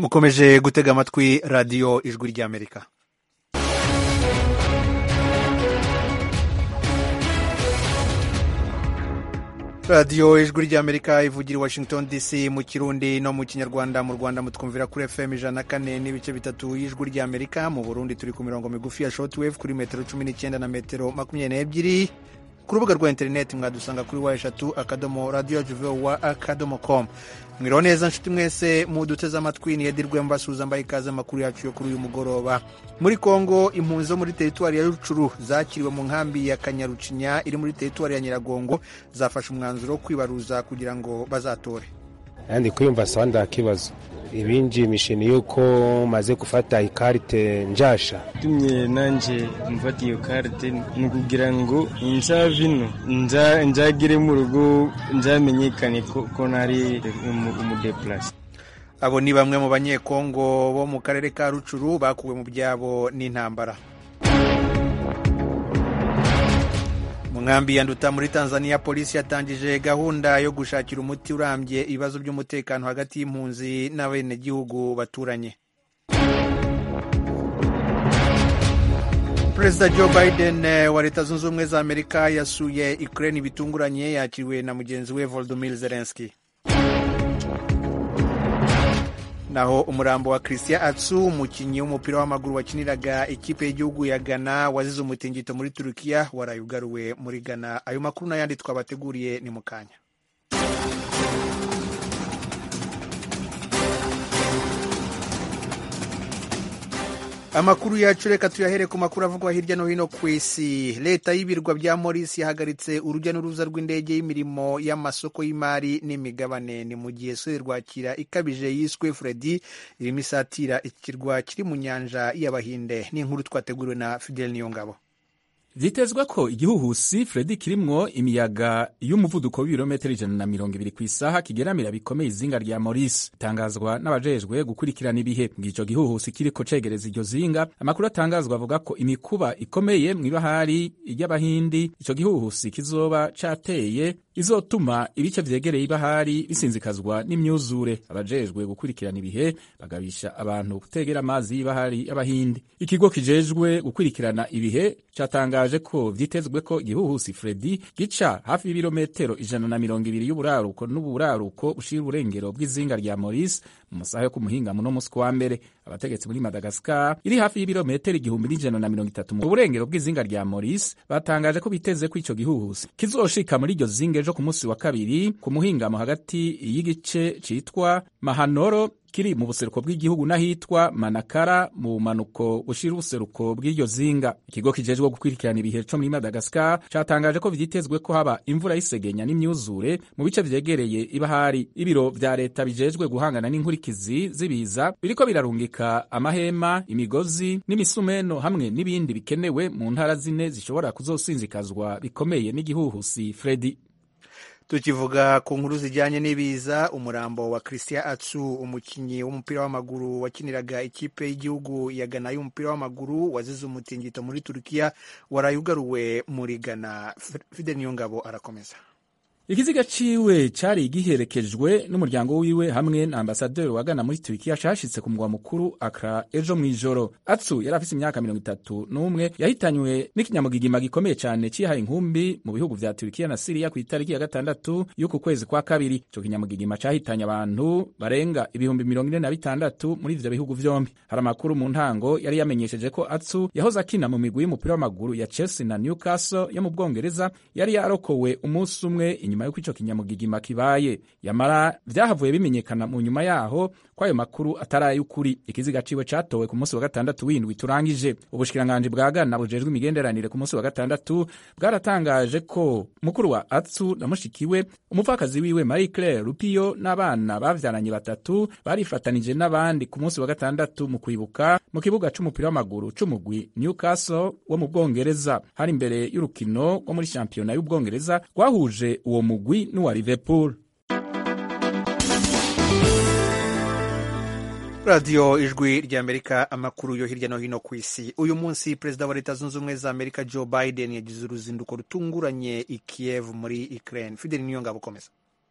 mukomeje gutega amatwi radiyo ijwi ry'amerika radiyo ijwi ry'amerika ivugira i washington dc mu kirundi no mu kinyarwanda mu rwanda mutwumvira kuri fm ijana na kane n'ibice bitatu y'ijwi ry'amerika mu burundi turi ku mirongo migufi ya shortwave kuri metero cumi n'icyenda na metero makumyabiri n'ebyiri ku rubuga rwa interineti mwadusanga kuri wa eshatu akadomo radiyo juvewa akadomo komu mwiriho neza nshuti mwese muduteze amatwi ni edi rwemba suza mbaye ikaze amakuru yacu yo kuri uyu mugoroba muri kongo impunzi zo muri teritwari ya rucuru zakiriwe mu nkambi ya kanyarucinya iri muri teritwari ya nyiragongo zafashe umwanzuro wo kwibaruza kugira ngo bazatore kandi kwiyumva sawa nda kibazo ibinjimishe ni yuko maze gufata ikarite njasha tumye nanje mfata iyo karite ni ukugira ngo nza vino nzagire mu rugo nzamenyekane ko nari umudeplase abo ni bamwe mu banyekongo bo mu karere ka rucuru bakuwe mu byabo n'intambara mu nkambi ya nduta muri tanzania polisi yatangije gahunda yo gushakira umuti urambye ibibazo by'umutekano hagati y'impunzi n'abenegihugu baturanye perezida joe biden wa leta zunze ubumwe za amerika yasuye ukraine bitunguranye yakiriwe na mugenzi we volodymyr zelensky naho umurambo wa christian atsu umukinnyi w'umupira w'amaguru wakiniraga ikipe y'igihugu ya ghana wazize umutingito muri turukiya waraye ugaruwe muri ghana ayo makuru n'ayandi twabateguriye ni mu kanya amakuru yacu reka tuyahere ku makuru avugwa hirya no hino ku isi leta y'ibirwa bya morisi yahagaritse urujya n'uruza rw'indege y'imirimo y'amasoko y'imari n'imigabane ni mu gihe sore rwakira ikabije yiswe fredi irimo isatira ikirwa kiri mu nyanja y'abahinde ni inkuru twateguriwe na fidel niyongabo vyitezwa ko igihuhusi fredi kirimwo imiyaga y'umuvuduko w'ibirometero ijana na mirongo ibiri ku isaha kigeramira bikomeye izinga rya morisi itangazwa n'abajejwe gukurikirana ibihe bw'ico gihuhusi kiriko cegereza iryo zinga amakuru atangazwa avuga ko imikuba ikomeye mw'ibahari ry'abahindi ico gihuhusi kizoba cateye izotuma ibice vyegereye ibahari bisinzikazwa n'imyuzure abajejwe gukurikirana ibihe bagabisha abantu kutegera amazi y'ibahari y'abahindi ikigo kijejwe gukurikirana ibihe catangaje ko vyitezwe ko igihuhusi fredi gica hafi y'ibirometero ijana na mirongo ibiri y'uburaruko n'uburaruko bushira uburengero bw'izinga rya maurice mu masaha yo ku muhingamo no musi wa mbere abategetsi muri madagascar iri hafi y'ibirometero igihumbi n'ijana na mirongo itatu mu burengero bw'izinga rya maurice batangaje ko biteze ko ico gihuhusi kizoshika muri iryo zinga ejo ku munsi wa kabiri ku muhingamo hagati y'igice citwa mahanoro kiri mu buseruko bw'igihugu n'ahitwa manakara mu bumanuko bushira ubuseruko bw'iryo zinga ikigo kijejwe gukurikirana ibihe co muri madagascar catangaje ko vyitezwe ko haba imvura y'isegenya n'imyuzure mu bice vyegereye ibahari ibiro vya leta bijejwe guhangana n'inkurikizi z'ibiza biriko birarungika amahema imigozi n'imisumeno hamwe n'ibindi bikenewe mu ntara zine zishobora kuzosinzikazwa bikomeye n'igihuhusi fredi tukivuga ku nkuru zijyanye n'ibiza umurambo wa christian atsu umukinnyi w'umupira w'amaguru wakiniraga ikipe y'igihugu ya ghana y'umupira w'amaguru wazize umutingito muri turukiya waraye ugaruwe muri ghana fide niyongabo arakomeza ikiziga ciwe cari giherekejwe n'umuryango wiwe hamwe na ambasaderi wa Ghana muri Turikiya cashitse ku mugwa mukuru Accra ejo mw'ijoro. Atsu yari afise imyaka mirongo itatu n'umwe yahitanywe n'ikinyamugigima gikomeye cane cihaye inkumbi mu bihugu vya Turikiya na Siriya ku itariki ya gatandatu y'uku kwezi kwa kabiri. Ico kinyamugigima cahitanye abantu barenga ibihumbi mirongo ine na bitandatu muri ivyo bihugu vyombi. Hari amakuru mu ntango yari yamenyesheje ko Atsu yahoze akina mu migwi y'umupira w'amaguru ya Chelsea na Newcastle yo mu Bwongereza yari yarokowe umunsi umwe inyuma yuko ico kinyamugigima kibaye yamara vyahavuye bimenyekana mu nyuma yaho ko ayo makuru atari ay'ukuri ikiziga ciwe catowe ku munsi wa gatandatu w'indwi turangije ubushikiranganji bwa Ghana bujejwe imigenderanire ku munsi wa gatandatu bwaratangaje ko mukuru wa Atsu na mushikiwe umupfakazi wiwe Marie Claire Rupio n'abana bavyaranye batatu barifatanije n'abandi ku munsi wa gatandatu mu kwibuka mu kibuga c'umupira w'amaguru c'umugwi Newcastle wo mu Bwongereza hari imbere y'urukino rwo muri shampiyona y'Ubwongereza rwahuje uwo mugwi n'uwa Liverpool radiyo ijwi ry'amerika amakuru yo hirya no hino ku isi uyu munsi perezida wa leta zunze ubumwe za amerika joe biden yagize uruzinduko rutunguranye i kiev muri ukraine fideli niyo ngabo ukomeza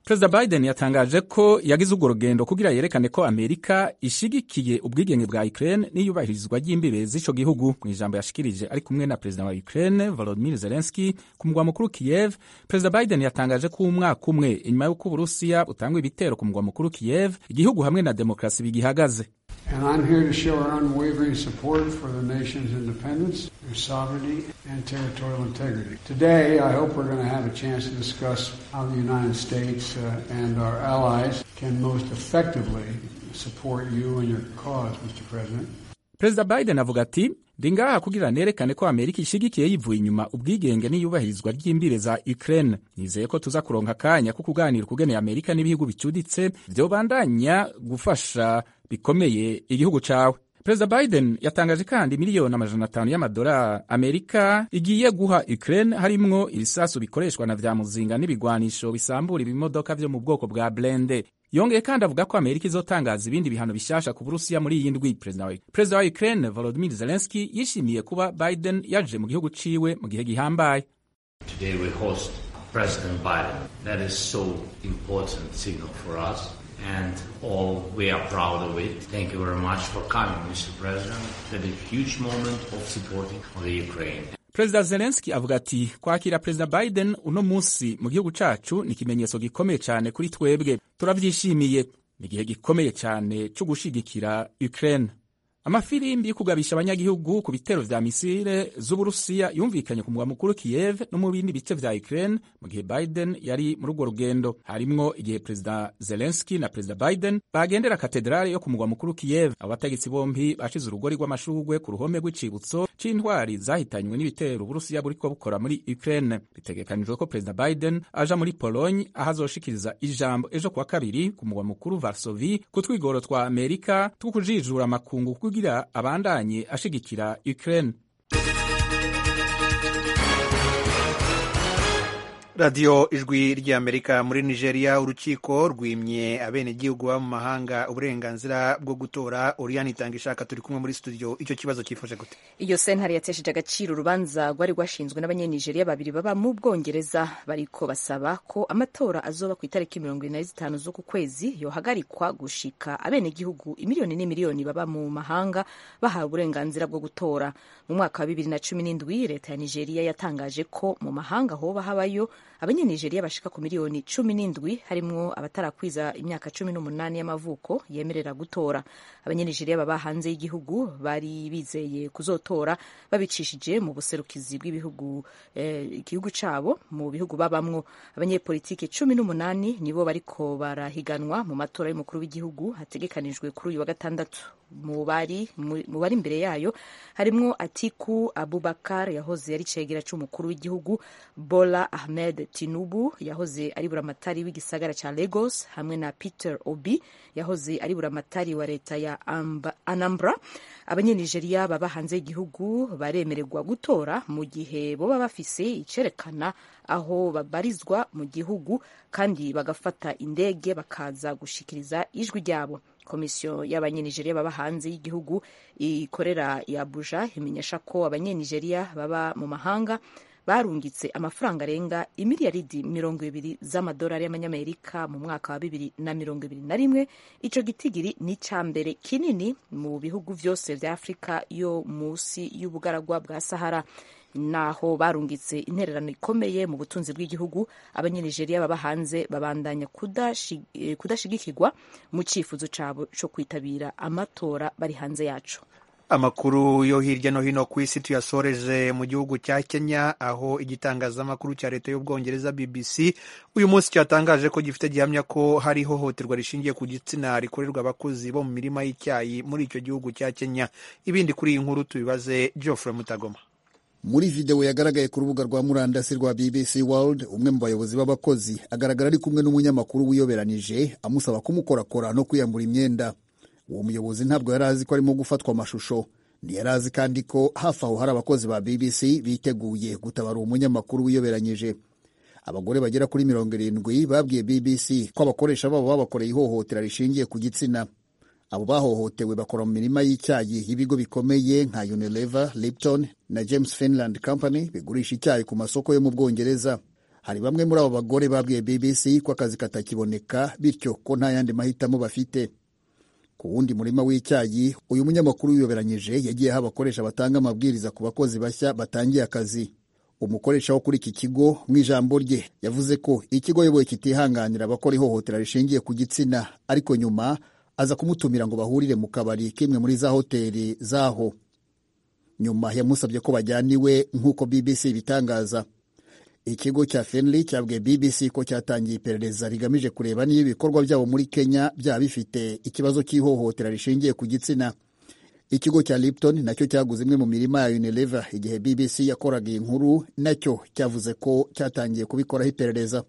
perezida biden yatangaje ko yagize urwo rugendo kugira yerekane ko amerika ishigikiye ubwigenge bwa ukraine n'iyubahirizwa ry'imbibe z'ico gihugu mu ijambo yashikirije ari kumwe na perezida wa ukraine volodimir zelenski ku mugwa mukuru kiev perezida biden yatangaje ko umwaka umwe inyuma y'uko uburusiya butangwa ibitero ku mugwa mukuru kiev igihugu hamwe na demokarasi bigihagaze And I'm here to show our unwavering support for the nation's independence, their sovereignty, and territorial integrity. Today, I hope we're going to have a chance to discuss how the United States uh, and our allies can most effectively support you and your cause, Mr. President. perezida biden avuga ati ndi ngaha kugira nerekane ko amerika ishigikiye yivuye inyuma ubwigenge n'iyubahirizwa ry'imbire za ukraine nizeye ko tuza kuronka akanya ko kuganira ukugeneye amerika n'ibihugu bicuditse vyobandanya gufasha bikomeye igihugu cawe perezida biden yatangaje kandi miliyoni amajana atanu y'amadolari amerika igiye guha ukraine harimwo ibisasu bikoreshwa na vya muzinga n'ibigwanisho bisambura ibimodoka vyo mu bwoko bwa blende yongeye kandi avuga ko amerika izotangaza ibindi bihano bishasha ku burusiya muri iyi ndwi perezida wa perezida wa ukraine volodimir zelenski yishimiye kuba biden yaje mu gihugu ciwe mu gihe gihambaye Today we host President Biden. That is so important signal for us and all we are proud of it. Thank you very much for coming, Mr. President. That is a huge moment of supporting the Ukraine. perezida zelenski avuga ati kwakira perezida biden uno munsi mu gihugu cacu ni ikimenyetso gikomeye cyane kuri twebwe turavyishimiye ni igihe gikomeye cyane cyo gushigikira ukraine amafirimbi yo kugabisha abanyagihugu ku bitero vya misile z'uburusiya yumvikanye ku mugwa mukuru kiev no mu bindi bice vya ukraine mu gihe biden yari muri urwo rugendo harimwo igihe perezida zelenski na perezida biden bagendera katedrale yo ku mugwa mukuru kiev abo bategetsi bombi bashize urugori rw'amashurwe ku ruhome rw'icibutso c'intwari zahitanywe n'ibitero uburusiya buriko bukora muri ukraine bitegekanijwe ko perezida biden aja muri pologne aho azoshikiriza ijambo ejo kuwa kabiri ku mugwa mukuru varsovi ku twigoro twa amerika two kujijura amakungu kugira abandanye ashigikira Ukraine. radiyo ijwi ry'amerika muri nigeria urukiko rwimye abenegihugu baba mu mahanga uburenganzira bwo gutora oriyani itanga ishaka turi kumwe muri studio icyo kibazo cyifashe gute iyo sentare yatesheje agaciro urubanza rwari rwashinzwe n'abanyenigeriya babiri baba mu bwongereza bariko basaba ko amatora azoba ku itariki mirongo ine na zitanu z'uku kwezi yohagarikwa gushika abenegihugu imiliyoni n'imiliyoni baba mu mahanga bahawe uburenganzira bwo gutora mu mwaka wa bibiri na cumi n'indwi leta ya nigeria yatangaje ko mu mahanga hoba habayo abanyenigeriya bashika ku miliyoni cumi n'indwi harimwo abatarakwiza imyaka cumi n'umunani y'amavuko yemerera gutora abanyenigeriya baba hanze y'igihugu bari bizeye kuzotora babicishije mu buserukizi bw'ibihugu eh, igihugu cabo mu bihugu babamwo abanyepolitike cumi n'umunani nibo bariko barahiganwa mu matora y'umukuru w'igihugu hategekanijwe kuri uyu wa gatandatu mu bari mu bari imbere yayo harimwo atiku abubakar yahoze ari cegera c'umukuru w'igihugu bola ahmed tinubu yahoze ari buramatari w'igisagara ca lagos hamwe na peter obi yahoze ari buramatari wa leta ya anambra abanyenigeriya baba hanze y'igihugu baremererwa gutora mu gihe boba bafise icerekana aho babarizwa mu gihugu kandi bagafata indege bakaza gushikiriza ijwi ryabo komisiyo y'abanyenigeriya baba hanze y'igihugu ikorera i abuja imenyesha ko abanyenigeriya baba mu mahanga barungitse amafaranga arenga imiliyaridi mirongo ibiri z'amadolari y'amanyamerika mu mwaka wa bibiri na mirongo ibiri na rimwe ico gitigiri ni ica mbere kinini mu bihugu vyose vya afurika yo musi y'ubugaragwa bwa sahara naho barungitse intererano ikomeye mu butunzi bw'igihugu abanyenigeriya baba hanze babandanya kudashigikirwa mu cyifuzo cabo co kwitabira amatora bari hanze yacu amakuru yo hirya no hino ku isi tuyasoreje mu gihugu cya kenya aho igitangazamakuru cya leta y'ubwongereza bbc uyu munsi cyatangaje ko gifite gihamya ko hari ihohoterwa rishingiye ku gitsina rikorerwa abakozi bo mu mirima y'icyayi muri icyo gihugu cya kenya ibindi kuri iyi nkuru tubibaze geoffrey mutagoma muri videwo yagaragaye ku rubuga rwa murandasi rwa bbc world umwe mu bayobozi b'abakozi agaragara ari kumwe n'umunyamakuru wiyoberanije amusaba kumukorakora no kwiyambura imyenda uwo muyobozi ntabwo yari azi ko arimo gufatwa amashusho ntiyari azi kandi ko hafi aho hari abakozi ba bbc biteguye gutabara uwo munyamakuru wiyoberanyije abagore bagera kuri mirongo irindwi babwiye bbc ko abakoresha babo babakoreye ihohotera rishingiye ku gitsina abo bahohotewe bakora mu mirima y'icyayi y'ibigo bikomeye nka unilever lipton na james finland company bigurisha icyayi ku masoko yo mu bwongereza hari bamwe muri abo bagore babwiye bbc ko akazi katakiboneka bityo ko nta yandi mahitamo bafite ku wundi murima w'icyayi uyu munyamakuru wiyoberanyije yagiye aho abakoresha batanga amabwiriza ku bakozi bashya batangiye akazi umukoresha wo kuri iki kigo mu ijambo rye yavuze ko ikigo yoboye kitihanganira abakora ihohotera rishingiye ku gitsina ariko nyuma aza kumutumira ngo bahurire mu kabari k'imwe muri za hoteli zaho nyuma yamusabye ko bajyana iwe nk'uko bbc ibitangaza ikigo cya fenley cyabwiye bbc ko cyatangiye iperereza rigamije kureba niba ibikorwa byabo muri kenya byaba bifite ikibazo cy'ihohotera rishingiye ku gitsina ikigo cya lipton nacyo cyaguze imwe mu mirima ya unilever igihe bbc yakoraga iyi nkuru nacyo cyavuze ko cyatangiye kubikoraho iperereza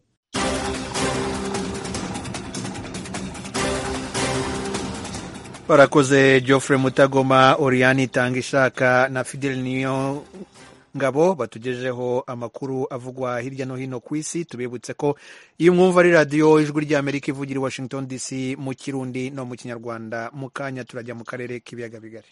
barakoze geoffrey mutagoma oriane itanga ishaka na fidel niyo ngabo batugejeho amakuru avugwa hirya no hino ku isi tubibutse ko iyo mwumva ari radiyo ijwi ry'amerika ivugira i washington dc mu kirundi no mu kinyarwanda mu kanya turajya mu karere k'ibiyaga bigari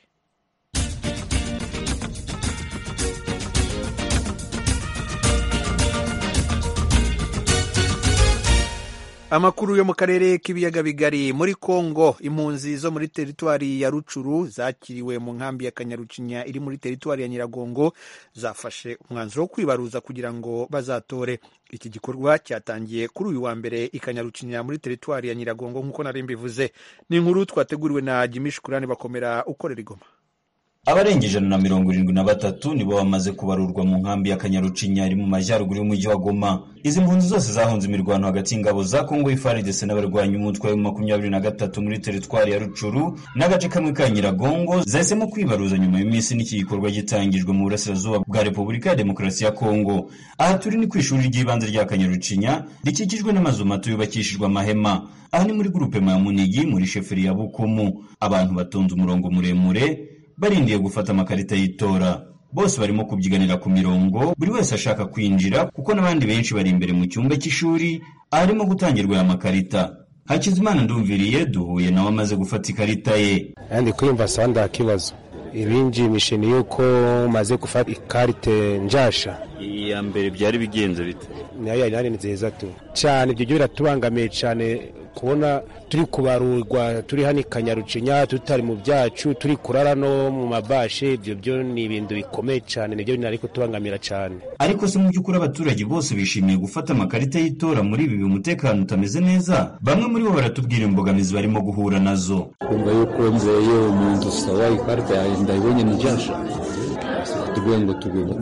amakuru yo mu karere k'ibiyaga bigari muri kongo impunzi zo muri teritwari ya rucuru zakiriwe mu nkambi ya kanyarucinya iri muri teritwari ya nyiragongo zafashe umwanzuro wo kwibaruza kugira ngo bazatore iki gikorwa cyatangiye kuri uyu wa mbere i kanyarucinya muri teritwari ya nyiragongo nk'uko nari mbivuze ni inkuru twateguriwe na jimi shukurani bakomera ukorera igoma abarenga ijana na mirongo irindwi na batatu nibo bamaze kubarurwa mu nkambi ya kanyarucinya iri mu majyaruguru y'umujyi wa goma izi mpunzi zose zahunze imirwano hagati y'ingabo za kongo ifaridese n'abarwanyi umutwe wa makumyabiri na gatatu muri teritwari ya rucuru n'agace kamwe ka nyiragongo zahisemo kwibaruza nyuma y'iminsi n'iki gikorwa gitangijwe mu burasirazuba bwa repubulika ya demokarasi ya kongo aha turi ni ku ishuri ry'ibanze rya kanyarucinya rikikijwe n'amazu mato yubakishijwe amahema aha ni muri gurupe ya munigi muri sheferi ya bukumu abantu batonze umurongo muremure barindiye gufata amakarita y'itora bose barimo kubyiganira ku mirongo buri wese ashaka kwinjira kuko n'abandi benshi bari imbere mu cyumba cy'ishuri aharimo gutangirwa aya makarita hakizimana ndumviriye duhuye nawe amaze gufata ikarita ye ndi kwiyumva sawa nta kibazo ibinjimishe ni yuko maze gufata ikarite njasha iya mbere byari bigenze bite nayo yari nari nziza tu cyane ibyo byo biratubangamiye cyane kubona turi kubarurwa turi hano i kanyarucinya tutari mu byacu turi kurara no mu mabashe ibyo byo ni ibintu bikomeye cyane nibyo binari kutubangamira cyane ariko se mu by'ukuri abaturage bose bishimiye gufata amakarita y'itora muri ibi umutekano utameze neza bamwe muri bo baratubwira imbogamizi barimo guhura nazo kumva yuko nzeye umuntu sawa ikarita yanjye ndayibonye ni njyasha tuvuge ngo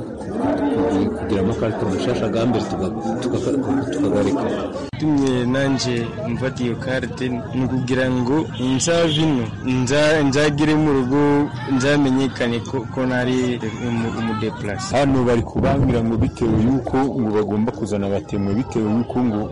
kugira amakarita mashasha bwa mbere tukagarika tumye nanje mfata iyo karite ni ukugira ngo nzave ino nzagire mu rugo nzamenyekane ko nari umudepurasi hano bari kubangira ngo bitewe y'uko ngo bagomba kuzana abatemwe bitewe y'uko ngo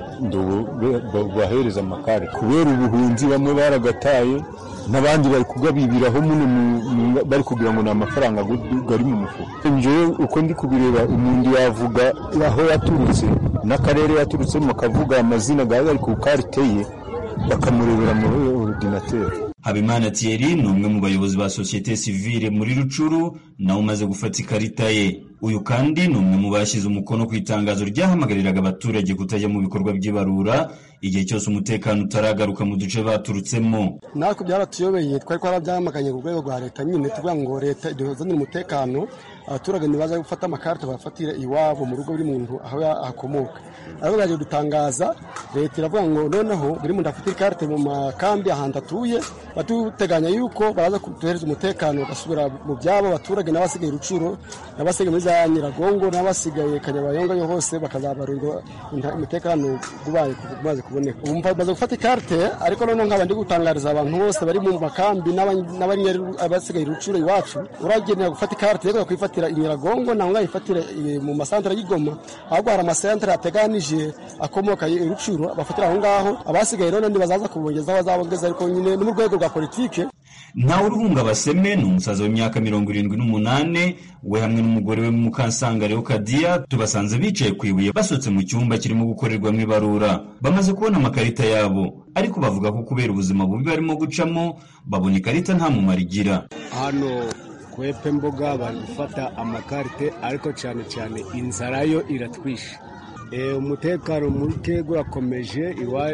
bahereza amakare kubera ubuhunzi bamwe baragataye n'abandi bari kugabibiraho muno bari kugira ngo ni amafaranga gari mu mufuka njyewe uko ndi kubireba umuntu yavuga aho yaturutse n'akarere yaturutsemo akavuga amazina gari ku karite ye bakamurebera muri orudinateri habimana thierry ni umwe mu bayobozi ba sosiyete sivile muri rucuru nawe umaze gufata ikarita ye uyu kandi ni umwe mu bashyize umukono ku itangazo ryahamagariraga abaturage kutajya mu bikorwa by'ibarura igihe cyose umutekano utaragaruka mu duce baturutsemo natwe byaratuyobeye twari twarabyamaganye ku rwego rwa leta nyine tuvuga ngo leta iduzanire umutekano abaturage ntibaza gufata amakarita bayafatire iwabo mu rugo buri muntu aho akomoka ariko baje dutangaza leta iravuga ngo noneho buri muntu afite ikarita mu makambi ahantu atuye batuteganya yuko baraza kuduhereza umutekano bagasubira mu byabo abaturage n'abasigaye rucuro n'abasigaye muri za nyiragongo n'abasigaye kanyabayonga hose bakazabarirwa umutekano ubaye umaze kuboneka ubu bamaze gufata ikarite ariko noneho nkaba ndi gutangariza abantu bose bari mu makambi n'abasigaye rucuro iwacu uragenera gufata ikarite rero kwifatira inyiragongo ntabwo ngayifatira mu masantere y'igoma ahubwo hari amasantere ateganije akomoka rucuro bafatira aho ngaho abasigaye rero ntibazaza kubongezaho bazabongeza ariko nyine no mu rwego rwa politike ntawe uruhunga baseme ni umusaza w'imyaka mirongo irindwi n'umunani we hamwe n'umugore we mukansanga reo kadiya tubasanze bicaye ku ibuye basutse mu cyumba kirimo gukorerwamo ibarura bamaze kubona amakarita yabo ariko bavuga ko kubera ubuzima bubi barimo gucamo babona ikarita nta mumaro igira hano kwepe mboga bari gufata amakarite ariko cyane cyane inzara yo iratwishe umutekano muke urakomeje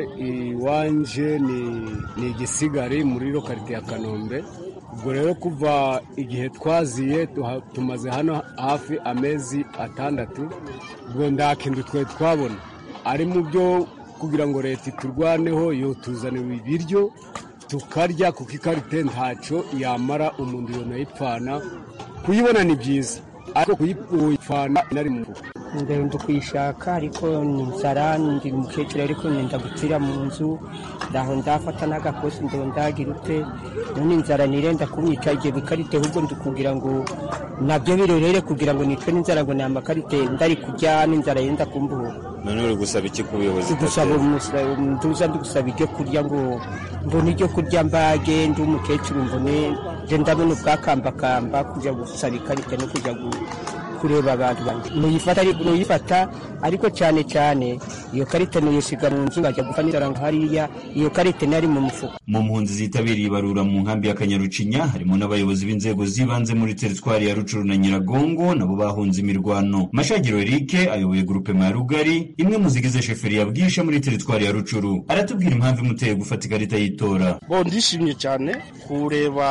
iwanje ni igisigari muri lokarite ya kanombe ubwo rero kuva igihe twaziye tumaze hano hafi amezi atandatu ubwo nta kintu twe twabona ari mu byo kugira ngo leta iturwaneho yotuzanira ibiryo tukarya kuko ikarite ntacyo yamara umuntu yonayipfana kuyibona ni byiza ariko kuyipfana inari mu rugo ndenda kuyishaka ariko ni inzara ndi umukecuru ariko nenda gupfira mu nzu ndaho ndafata n'agakosi ndo ndagira ute none inzara nirenda kumwica igihe bikarite ahubwo ndi kugira ngo nabyo birorere kugira ngo nicwe n'inzara ngo ni amakarite ndari kurya n'inzara yenda kumbuhura none uri gusaba iki ku buyobozi gusaba nduza ndi gusaba ibyo kurya ngo mbone ibyo kurya mbage ndi umukecuru mbone je ndabona ubwakambakamba kujya gusaba ikarita no kujya kureba abantu nuyifata nuyifata ariko cyane cyane iyo karita nuyisiga mu nzu ngajya gufana inzara hariya iyo karita nari mu mufuka mu mpunzi zitabiriye ibarura mu nkambi ya kanyarucinya harimo n'abayobozi b'inzego z'ibanze muri teritwari ya rucuru na nyiragongo nabo bahunze imirwano mashagiro erike ayoboye gurupe ya rugari imwe mu zigize sheferi ya bwisha muri teritwari ya rucuru aratubwira impamvu imuteye gufata ikarita y'itora bo ndishimye cyane kureba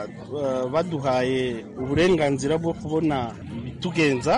uh, baduhaye uburenganzira bwo kubona ibitugenza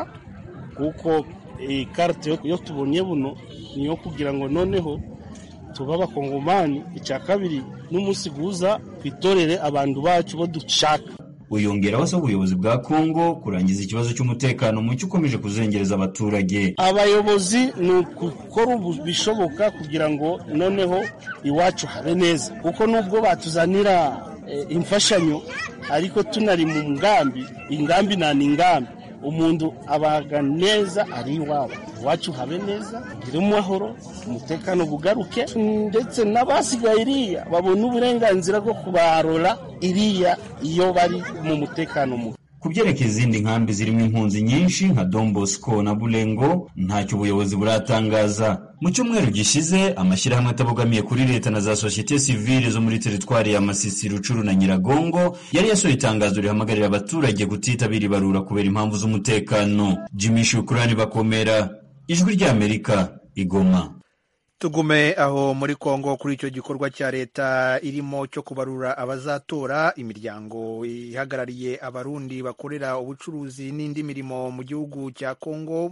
kuko iyi karite yo tubonye buno niyo kugira ngo noneho tuba abakongomani icya kabiri n'umunsi guza twitorere abantu bacu bo dushaka uyongeraho asaba ubuyobozi bwa kongo kurangiza ikibazo cy'umutekano muke ukomeje kuzengereza abaturage abayobozi ni ukukora bishoboka kugira ngo noneho iwacu habe neza kuko nubwo batuzanira imfashanyo ariko tunari mu ngambi ingambi nta ni ingambi umuntu abaga neza ari iwabo iwacu habe neza ugire amahoro umutekano bugaruke ndetse n'abasigaye iriya babona uburenganzira bwo kubarora iriya iyo bari mu mutekano muke ku byerekeye izindi nkambi zirimo impunzi nyinshi nka Don Bosco na Bulengo ntacyo ubuyobozi buratangaza mu cyumweru gishize amashyirahamwe atabogamiye kuri leta na za sosiyete sivile zo muri teritwari ya Masisi Rucuru na Nyiragongo yari yasohoye itangazo rihamagarira abaturage kutitabira ibarura kubera impamvu z'umutekano Jimmy Shukrani bakomera ijwi ry'Amerika igoma tugume aho muri kongo kuri icyo gikorwa cya leta irimo cyo kubarura abazatora imiryango ihagarariye abarundi bakorera ubucuruzi n'indi mirimo mu gihugu cya kongo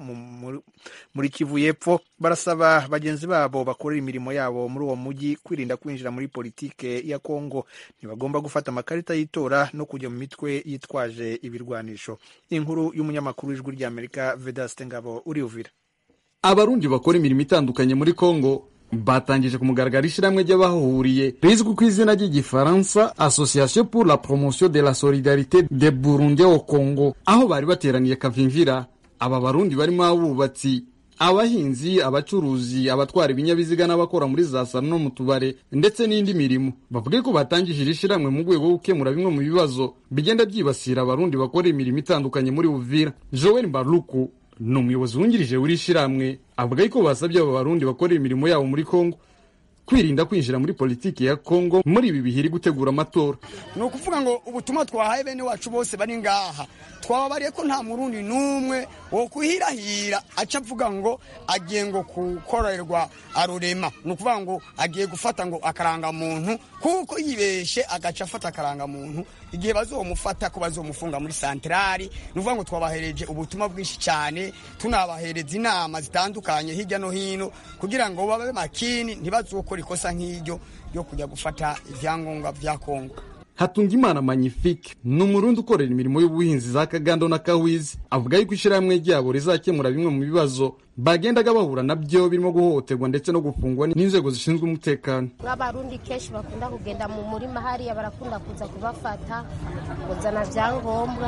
muri kivu y'epfo barasaba bagenzi babo bakorera imirimo yabo muri uwo mujyi kwirinda kwinjira muri politike ya kongo ntibagomba gufata amakarita y'itora no kujya mu mitwe yitwaje ibirwanisho inkuru y'umunyamakuru w'ijwi ry'amerika vedaste ngabo uriuvira abarundi bakora imirimo itandukanye muri kongo batangije ku mugaragaro ishyirahamwe ry'abahahuriye rizwi ku izina ry'igifaransa association pour la promotion de la solidarité de burundi au congo aho bari bateraniye kavimvira aba barundi barimo abubatsi abahinzi abacuruzi abatwara ibinyabiziga n'abakora muri za salo no mu tubare ndetse n'indi mirimo bavuge ko batangije iri shyirahamwe mu rwego rwo gukemura bimwe mu bibazo bigenda byibasira abarundi bakora imirimo itandukanye muri uvira joel mbaruku ni umuyobozi wungirije w'iri shyirahamwe avuga yuko basabye aba barundi bakorera imirimo yabo muri kongo kwirinda kwinjira muri politiki ya kongo muri ibi bihiri gutegura amatora ni ukuvuga ngo ubutumwa twahaye bene wacu bose bari ngaha twababariye ko nta murundi n'umwe wo kuhirahira aca avuga ngo agiye ngo gukorerwa arurema ni ukuvuga ngo agiye gufata ngo akarangamuntu kuko yibeshe agaca afata akarangamuntu igihe bazomufata ko bazomufunga muri santarari ni ukuvuga ngo twabahereje ubutumwa bwinshi cyane tunabahereza inama zitandukanye hirya no hino kugira ngo babe makini ntibazokore ikosa nk'iryo ryo kujya gufata ibyangombwa bya kongo hatungimana magnifique ni umurundi ukorera imirimo y'ubuhinzi za kagando na kawizi avuga yuko ishyirahamwe ryabo rizakemura bimwe mu bibazo bagendaga bahura nabyo birimo guhohoterwa ndetse no gufungwa n'inzego zishinzwe umutekano nk'abarundi kenshi bakunda kugenda mu murima hariya barakunda kuza kubafata kuzana byangombwa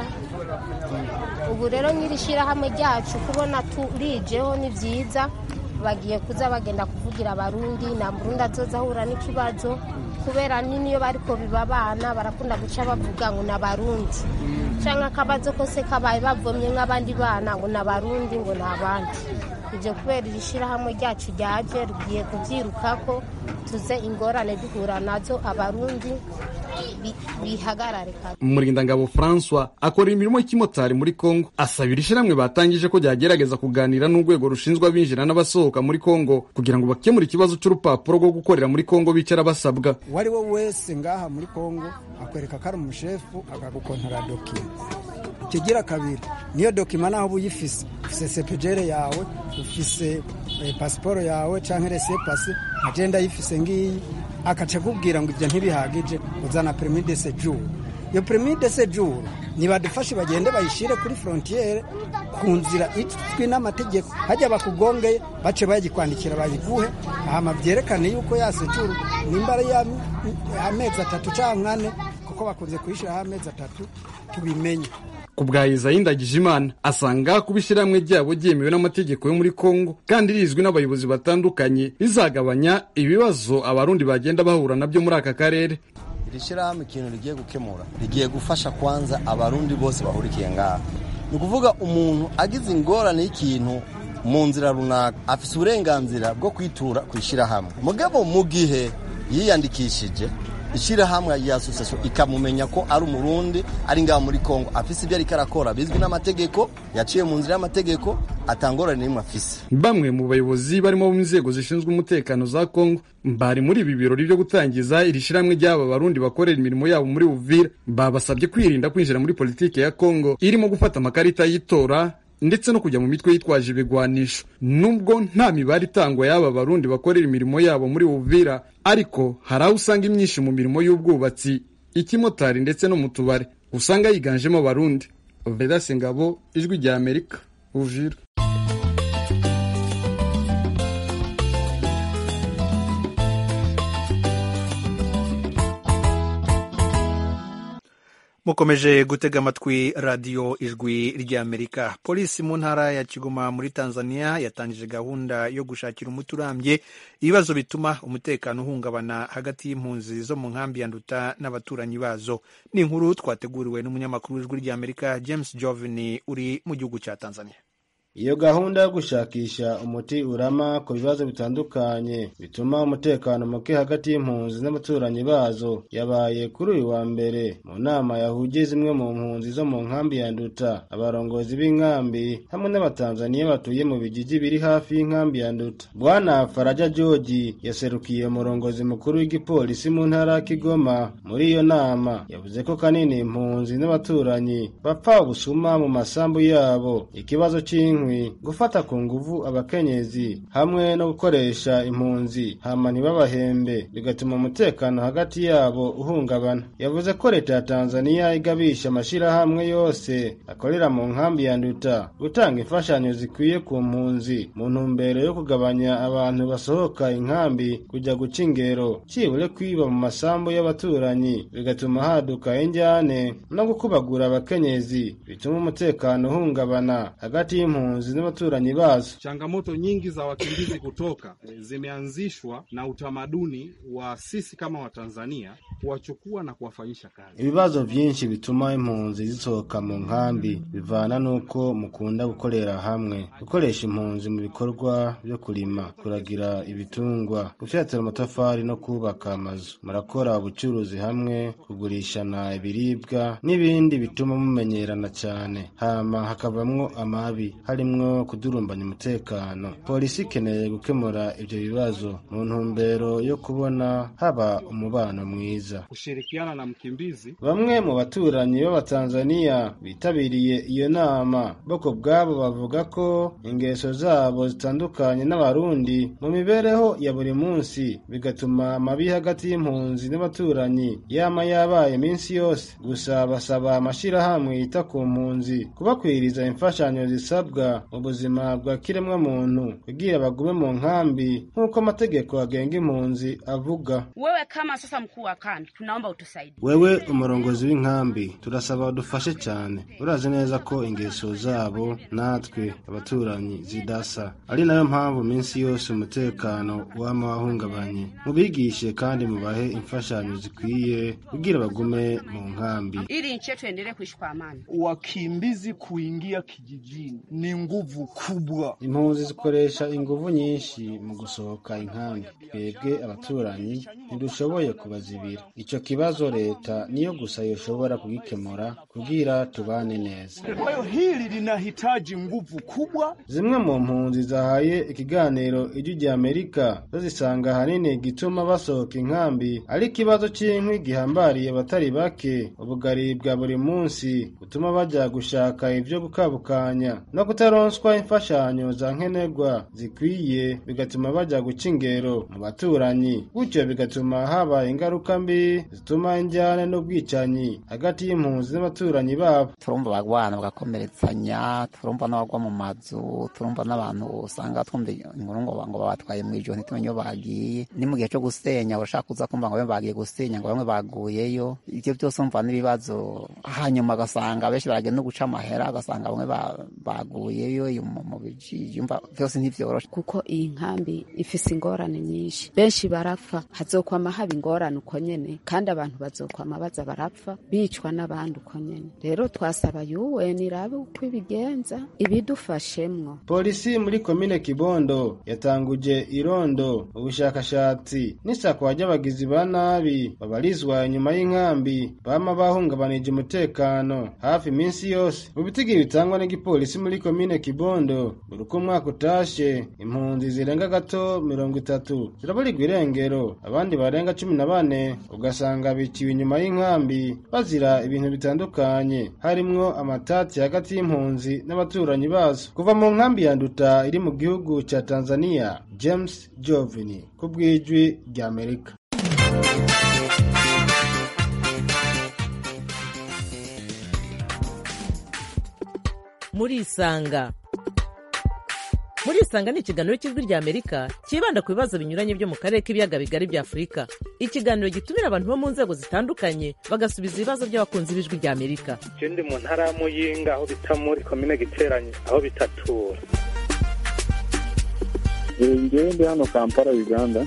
ubu rero nyiri shyirahamwe ryacu kubona turijeho ni byiza bagiye kuza bagenda kuvugira abarundi nta murundi azoza ahura n'ikibazo kubera n'iyo bariko biba abana barakunda guca bavuga ngo ni abarundi cyangwa akabazo kose kabaye bavomye nk'abandi bana ngo ni abarundi ngo ni abandi ibyo kubera iri shyirahamwe ryacu ryaje rigiye kubyirukako tuze ingorane duhura nazo abarundi bi- bihagarare kabisa umurindangabo francois akora imirimo y'ikimotari muri congo asabira ishyirahamwe batangije ko ryagerageza kuganira n'urwego rushinzwe abinjira n'abasohoka muri congo kugira ngo bakemure ikibazo cy'urupapuro rwo gukorera muri congo bicara basabwa uwo ari we wese ngaha muri kongo akwereka ko ari umushefu akagukontara dokima ikigira kabiri niyo dokima naho uba uyifise ufise sepejere yawe ufise eh, pasiporo yawe canke rese pasi agenda ayifise ngiyi akaca akubwira ngo ibyo ntibihagije uzana permis de séjour iyo permis de séjour nibadufashe bagende bayishire kuri frontiere ku nzira izwi n'amategeko hajya bakugongeye bace bayikwandikira bayiguhe hama byerekane yuko ya séjour nimba ari ya amezi atatu canke ane kuko bakunze kuyishiraho amezi atatu tubimenye ku bwa Isayi Ndagijimana asanga kuba ishyirahamwe ryabo ryemewe n'amategeko yo muri Congo kandi rizwi n'abayobozi batandukanye rizagabanya ibibazo abarundi bagenda bahura nabyo muri aka karere iri shyirahamwe ikintu rigiye gukemura rigiye gufasha kwanza abarundi bose bahurikiye ngaha ni ukuvuga umuntu agize ingorane y'ikintu mu nzira runaka afite uburenganzira bwo kwitura ku ishyirahamwe mugabo mu gihe yiyandikishije ishyirahamwe ya asosiyasiyo ikamumenya ko ari umurundi ari ngaho muri kongo afise ibyo ariko arakora bizwi n'amategeko yaciye mu nzira y'amategeko atangorane n'imwe afise bamwe mu bayobozi barimo mu nzego zishinzwe umutekano za Congo bari muri ibi birori byo gutangiza iri shyirahamwe ry'aba barundi bakorera imirimo yabo muri Uvira babasabye kwirinda kwinjira muri politiki ya Congo irimo gufata amakarita y'itora ndetse no kujya mu mitwe yitwaje ibigwanisho nubwo nta mibare itangwa y'aba barundi bakorera imirimo yabo muri Uvira ariko hari aho usanga imyinshi mu mirimo y'ubwubatsi ikimotari ndetse no mu tubare usanga yiganjemo abarundi Vedas Ngabo ijwi rya Amerika Uvira mukomeje gutega amatwi radiyo ijwi ry'amerika polisi mu ntara ya kigoma muri tanzania yatangije gahunda yo gushakira umuti urambye ibibazo bituma umutekano uhungabana hagati y'impunzi zo mu nkambi ya nduta n'abaturanyi bazo ni inkuru twateguriwe n'umunyamakuru w'ijwi ry'amerika james jovini uri mu gihugu cya tanzania iyo gahunda yo gushakisha umuti urama ku bibazo bitandukanye bituma umutekano muke hagati y'impunzi n'abaturanyi bazo yabaye kuri uyu wa mbere mu nama yahuje zimwe mu mpunzi zo mu nkambi ya nduta abarongozi b'inkambi hamwe n'abatanzaniya batuye mu bigigi biri hafi y'inkambi ya nduta bwana faraja georgi yaserukiye umurongozi mukuru w'igipolisi mu ntara ya kigoma muri iyo nama yavuze ko kanini impunzi n'abaturanyi bapfa ubusuma mu masambu yabo ikibazo cy'inkwi gufata ku nguvu abakenyezi hamwe no gukoresha impunzi hama ntibabahembe bigatuma umutekano hagati yabo uhungabana yavuze ko leta ya tanzaniya igabisha amashyirahamwe yose akorera mu nkambi ya nduta gutanga imfashanyo zikwiye ku mpunzi mu ntumbero yo kugabanya abantu basohoka inkambi kujya guca ingero cyibure kwiba mu masambu y'abaturanyi bigatuma haduka injyane no gukubagura abakenyezi bituma umutekano uhungabana hagati y'impunzi n'abaturanyi bazo. Changamoto nyingi za wakimbizi kutoka e, zimeanzishwa na utamaduni wa sisi kama Watanzania kuwachukua na kuwafanyisha kazi. Ibibazo vyinshi bituma impunzi zisohoka mu nkambi bivana n'uko mukunda gukorera hamwe, gukoresha impunzi mu bikorwa byo kurima, kuragira ibitungwa, gufyatura amatafari no kubaka amazu. Murakora ubucuruzi hamwe, kugurishana ibiribwa n'ibindi bituma mumenyerana cyane, hama hakavamwo amabi harimwo kudurumbanya umutekano. Polisi ikeneye gukemura ibyo bibazo mu ntumbero yo kubona haba umubano mwiza. Kushirikiana na mkimbizi. Bamwe mu baturanyi b'Abatanzaniya bitabiriye iyo nama boko bwabo bavuga ko ingeso zabo zitandukanye n'Abarundi mu mibereho ya buri munsi bigatuma amabi hagati y'impunzi n'abaturanyi yama yabaye iminsi yose. Gusa basaba amashyirahamwe yita ku mpunzi kubakwiriza imfashanyo zisabwa mu buzima bwa kiremwa muntu kugira bagume mu nkambi nk'uko amategeko agenga impunzi avuga. Wewe kama sasa mkuu wa kambi, tunaomba utusaidie. Wewe umurongozi w'inkambi turasaba udufashe cyane. Urazi neza ko ingeso zabo natwe abaturanyi zidasa, ari nayo mpamvu minsi yose umutekano wama wahungabanye. Mubigishe kandi mubahe imfashanyo zikwiye kugira bagume mu nkambi, ili nchi yetu endelee kuishi kwa amani. Wakimbizi kuingia kijijini ni nguvu kubwa. impunzi zikoresha inguvu nyinshi mu gusohoka inkambi twebwe abaturanyi ntidushoboye kubazibira ico kibazo leta niyo gusa yoshobora kugikemura kugira tubane neza Kwa hiyo hili linahitaji nguvu kubwa. zimwe mu mpunzi zahaye ikiganiro ijwi rya amerika zo zisanga ahanini igituma basohoka inkambi ari ikibazo c'inkwi gihambariye abatari bake ubugari bwa buri munsi butuma bajya gushaka ivyo gukabukanya no kutaronswa imfashanyo za nkenerwa zikwiye bigatuma bajya guca ingero mu baturanyi gutyo bigatuma haba ingaruka mbi zituma injyane n'ubwicanyi hagati y'impunzi n'abaturanyi babo turumva abagwana bagakomeretsanya turumva n'abagwa mu mazu turumva n'abantu usanga twumva inkuru ngo ngo babatwaye mu ijoro ntitumenye iyo bagiye ni mu gihe cyo gusenya urashaka kuza kumva ngo bamwe bagiye gusenya ngo bamwe baguyeyo ibyo byose umva n'ibibazo hanyuma agasanga benshi baragenda no guca amahera agasanga bamwe ba- baguyeyo iyo mu mu bijiji umva byose ntivyoroshe kuko iyi nkambi ifise ingorane nyinshi benshi barapfa hazokwama haba ingorane uko nyene kandi abantu bazokwama baza barapfa bicwa n'abandi uko nyene rero twasaba UN irabe uko ibigenza ibidufashemwo polisi muri komine kibondo yatanguje irondo ubushakashatsi n'isakwa ry'abagizi ba nabi babarizwa inyuma y'inkambi bama bahungabanije umutekano hafi iminsi yose mu bitigi bitangwa n'igipolisi muri komine kibondo buri uko umwaka utashe impunzi zirenga gato mirongo itatu ziraburirwa irengero abandi barenga cumi na bane ugasanga biciwe inyuma y'inkambi bazira ibintu bitandukanye harimwo amatati hagati y'impunzi n'abaturanyi bazo kuva mu nkambi ya nduta iri mu gihugu ca tanzania james jovini ku bw'ijwi ry'amerika murisanga murisanga ni ikiganiro cy'ijwi rya amerika cyibanda ku bibazo binyuranye byo mu karere k'ibiyaga bigari bya afurika ikiganiro gitumira abantu bo mu nzego zitandukanye bagasubiza ibibazo by'abakunzi b'ijwi rya amerika je ndi mu ntara ya muyinga aho bita muri komine giteranye aho bitatura ngewe ndi hano kampala uganda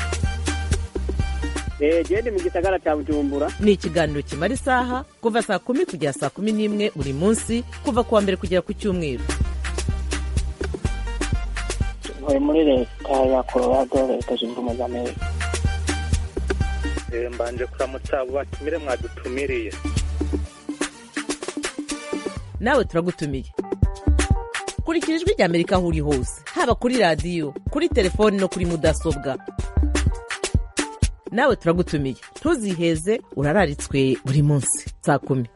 gende mu gisagara cya bujumbura ni ikiganiro kimara isaha kuva saa kumi kugera saa kumi n'imwe buri munsi kuva ku wa mbere kugera ku cyumweru ntuye muri leta ya colorado leta zunze ubumwe za amerika Eh, mbanje kuramutsa abo batumire mwadutumiriye nawe turagutumiye kurikira ijwi rya amerika aho uri hose haba kuri radiyo kuri telefoni no kuri mudasobwa nawe turagutumiye ntuziheze urararitswe buri munsi saa kumi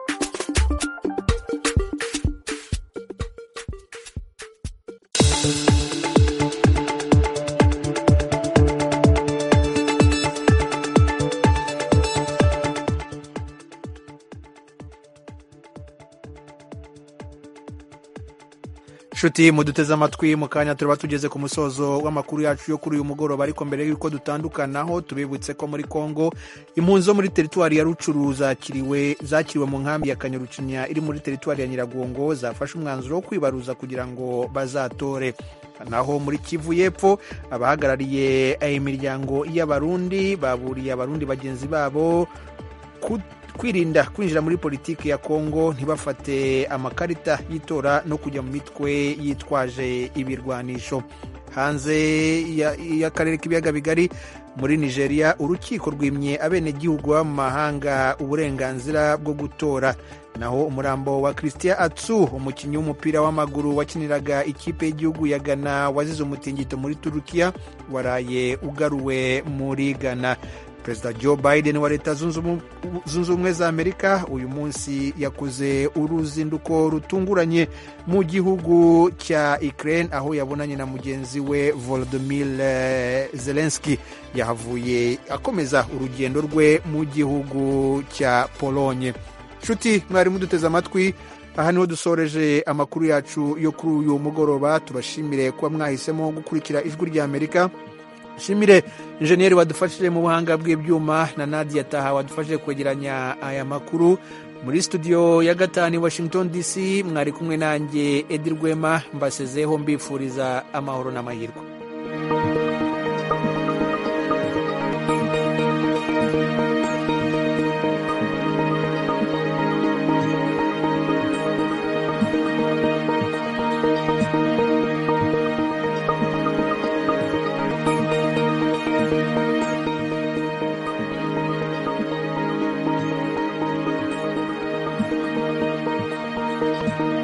nshuti muduteze amatwi mu kanya turaba tugeze ku musozo w'amakuru yacu yo kuri uyu mugoroba ariko mbere y'uko dutandukanaho tubibutse ko muri kongo impunzi zo muri teritwari ya rucuru zakiriwe zakiriwe mu nkambi ya kanyarucinya iri muri teritwari ya nyiragongo zafashe umwanzuro wo kwibaruza kugira ngo bazatore naho muri kivu y'epfo abahagarariye imiryango y'abarundi baburiye abarundi bagenzi babo ku- kwirinda kwinjira muri politiki ya kongo ntibafate amakarita y'itora no kujya mu mitwe yitwaje ibirwanisho hanze ya- y'akarere k'ibiyaga bigari muri nigeria urukiko rwimye abenegihugu baba mu mahanga uburenganzira bwo gutora naho umurambo wa christian atsu umukinnyi w'umupira w'amaguru wakiniraga ikipe y'igihugu ya ghana wazize umutingito muri turukiya waraye ugaruwe muri ghana perezida joe biden wa leta zunze ubu- zunze ubumwe za amerika uyu munsi yakoze uruzinduko rutunguranye mu gihugu cya ukraine aho yabonanye na mugenzi we volodymyr eh, zelensky yahavuye akomeza urugendo rwe mu gihugu cya polonye nshuti mwari muduteze amatwi aha niho dusoreje amakuru yacu yo kuri uyu mugoroba tubashimire kuba mwahisemo gukurikira ijwi rya amerika shimire injeniyeri wadufashije mu buhanga bw'ibyuma na nadia taha wadufashije kwegeranya aya makuru muri studio ya gatanu i washington dc mwari kumwe nanjye edi rwema mbasezeho mbifuriza amahoro n'amahirwe